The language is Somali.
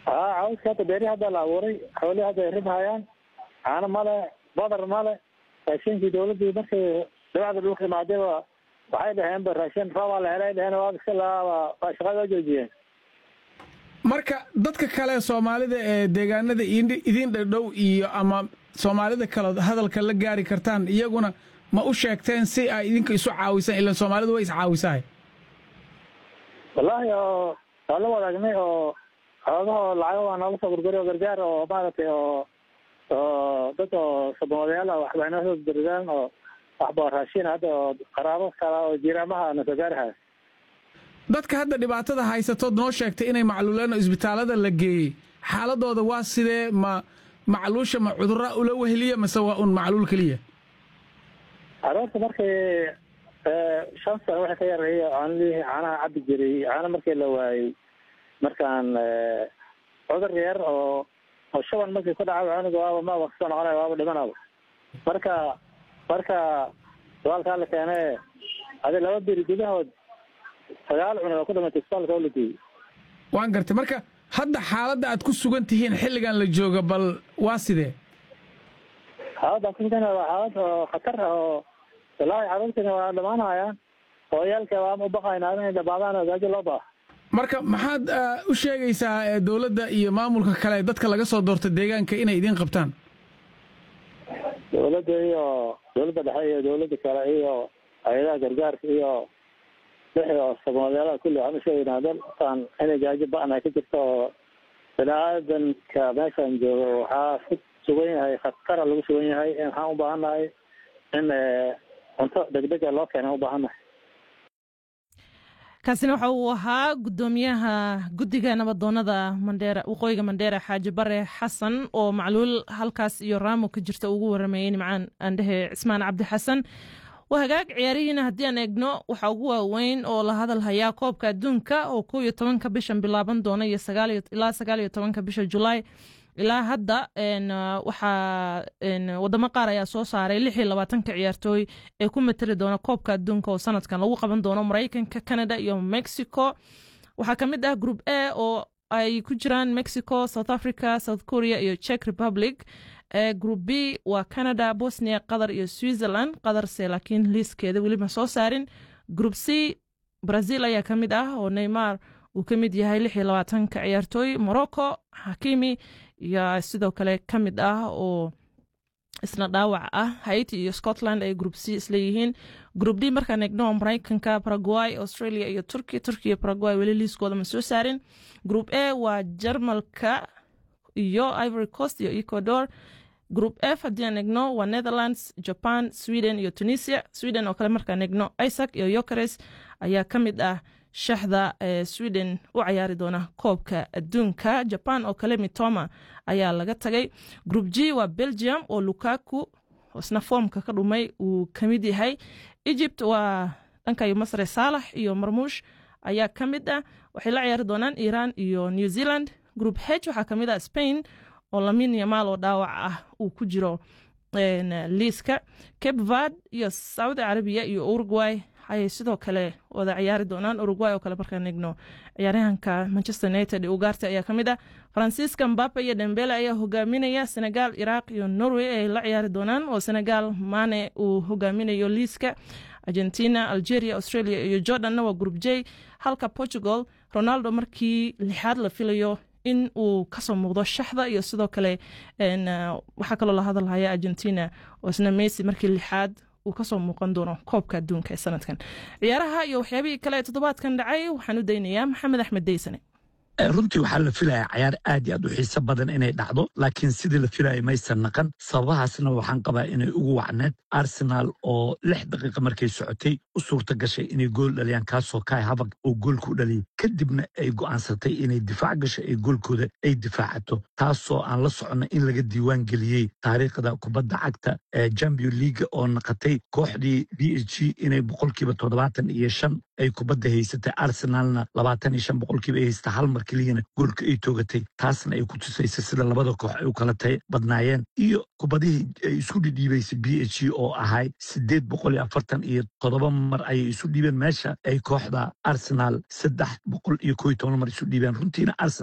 haa cawska hadda beeri hadda la abuuray xoolihii hadda ay rib hayaan caano male badar male raashinkii dawladdii markay dabacda dhulka imaadayba waxay dhaheenba raashin roobaa la helay dheheen waa iska laaba waa shaqada oo joojiyeen marka dadka kale soomaalida ee deegaanada idin dhadhow iyo ama soomaalida kale hadalka la gaari kartaan iyaguna ma u sheegteen si ay idinka isu caawisaan ilan soomaalidu way iscaawisahay wallaahi oo waa la wadaagnay oo xoogahoo lacago waa noola soo gurguri oo gargaar oo maaragtay oo oo dad oo sabamadayaal ah waxba inoo soo gurdaan oo waxba raashin hadda oo qaraabo kala oo jiiraamaha na soo gaarahay dadka hadda dhibaatada haysatood noo sheegtay inay macluuleen oo isbitaallada la geeyey xaaladooda waa sidee ma macluusha ma cudurra ula weheliya mase waa un macluul keliya caruurta markii shan sano waxay ka yareeya caanlihii caanaha cabbi jiray caano markii la waayey markaan cudur yar oo oo shaban markii ku dhaca cunuga waaba maaba kasoo noqonaya waaba dhimanaba marka marka isbitaalkaa la keene adi laba beri gudahood sagaal cunug oo ku dhimatay isbitaalka oo la geeyey waan gartay marka hadda xaaladda aad ku sugan tihiin xilligan la jooga bal waa sidee xaaladda kusugan waa xaalad oo khatar ah oo wallaahi caruurtina waa dhamaanayaan hooyaalka waan u baqaynaa inay dhamaadaan oo gaajo loo baaha marka maxaad u sheegaysaa dowladda iyo maamulka kale dadka laga soo doorta deegaanka inay idiin qabtaan dowladda iyo dowladda dhexe iyo dowladda kale iyo hay-adaha gargaarka iyo wixii oo sabamadayaalaha kulli waxaan u sheegaynaa dalkan inay gaajo ba-an ay ka jirto oo bini aadanka meeshan joogo waxaa ku sugan yahay khatara lagu sugan yahay waxaan u baahannahay in cunto degdega loo keena u baahannahay kaasina waxa uu ahaa guddoomiyaha guddiga nabadoonada mandheera waqooyiga mandheera xaaji bare xasan oo macluul halkaas iyo raamo ka jirta ugu warameeyey nimcaan aandhehe cismaan cabdi xasan waa hagaag ciyaarihiina haddii aan eegno waxaa ugu waaweyn oo la hadal hayaa koobka adduunka oo kow iyo tobanka bishan bilaaban doona iyo ilaa sagaal iyo tobanka bisha julaay ilaa hadda waxaa wadamo qaar ayaa soo saaray lix iyo labaatanka ciyaartooy ee ku matali doona koobka adduunka oo sanadkan lagu qaban doono maraykanka canada iyo mexico waxaa ka mid ah group a oo ay ku jiraan mexico south africa south korea iyo czech republic group b waa canada bosnia qatar iyo switzerland qatarse laakiin liiskeeda weliba soo saarin group c brazil ayaa ka mid ah oo neymar uu ka mid yahay lix iyo labaatanka ciyaartooy morocco hakimi iyo sidoo kale ka mid ah oo isna dhaawac ah haiti iyo scotland ay group c isleeyihiin group d markaan eegno maraykanka paraguay australia iyo turkiya turkiya iyo paraguay weli liiskooda ma soo saarin group a waa jarmalka iyo ivory coast iyo ecuador group f haddii aan eegno waa netherlands japan sweden iyo tunisia sweden oo kale markaan eegno isaac iyo yokeres ayaa ka mid ah shaxda ee sweden u cayaari doona koobka adduunka jaban oo kale mitoma ayaa laga tagay group g waa belgium oo lukaku isna foomka ka dhumay uu ka mid yahay egypt waa dhankayo masre saalax iyo marmuush ayaa ka mid ah waxay la ciyaari doonaan iran iyo new zealand group h waxaa ka mid ah spain oo lamin yamaal oo dhaawac ah uu ku jiro liiska cape vard iyo saudi carabiya iyo uruguay ayay sidoo kale wada ciyaari doonaan uruguay oo kale markaan eegno ciyaaryahanka manchester united ee ugaarta ayaa ka mid ah faransiiska mbape iyo dembele ayaa hogaaminaya senegal iraq iyo norway ay la ciyaari doonaan oo senegal mane uu hogaaminayo liiska argentina algeria australia iyo jordanna waa group j halka portugal ronaldo markii lixaad la filayo in uu kasoo muuqdo shaxda iyo sidoo kale waxaa kaloo la hadalhaya argentina oo isna messi markii lixaad uu kasoo muuqan doono koobka adduunka ee sanadkan ciyaaraha iyo waxyaabihii kale ee toddobaadkan dhacay waxaan u daynayaa maxamed axmed deysane runtii waxaa la filayaa cayaar aad iyo aad u xiiso badan inay dhacdo laakiin sidii la filayay maysan naqan sababahaasna waxaan qabaa inay ugu wacneed arsenaal oo lix daqiiqa markay socotay u suurta gashay inay gool dhaliyaan kaasoo kaay habag oo goolku dhaliyay kadibna ay go'aansatay inay difaac gasho ee goolkooda ay difaacato taasoo aan la soconno in laga diiwaan geliyey taariikhda kubadda cagta ee champion leaga oo naqatay kooxdii b h g inay boqolkiiba toddobaatan iyo shan ay kubadda haysatay arsenaalna labaatan iyo shan boqolkiiba ay haysata hal mar keliyana goolka ay toogatay taasna ay ku tusaysa sida labada koox ay u kala tay badnaayeen iyo kubadihii ay isku dhidhiibaysay b h g oo ahay siddeed boqol iyo afartan iyo toddoba mar ayay isu dhiibeen meesha ay kooxda arsenaal saddex boqol iyo koo iyo toban mar isu dhiibeen runtiina arsenal